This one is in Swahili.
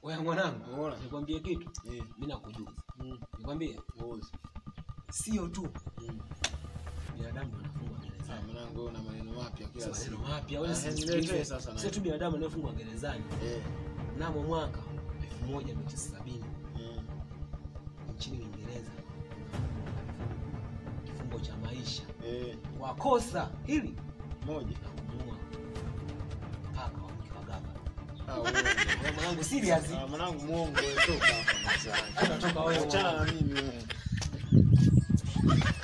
Wewe mwanangu, Unaona? nikwambie kitu. Eh. Mimi nakujuza. Mm. Nikwambie Wozi. sio tu Mm. binadamu anafungwa Ah, gerezani. mwanangu wewe una maneno mapya kila Sio siku. maneno mapya. Wewe Ah, si niletee sikilize. sasa na- Sio tu binadamu anayefungwa gerezani. Eh. Mnamo mwaka 1970 Mm. nchini Uingereza kifungo cha maisha Eh. kwa kosa hili Moja. la kumuua paka wa mke wa gavana. Ah, uongo. Wewe mwanangu serious. Ah, mwanangu muongo wewe toka hapa mtaani. Unatoka wewe. Achana na mimi wewe.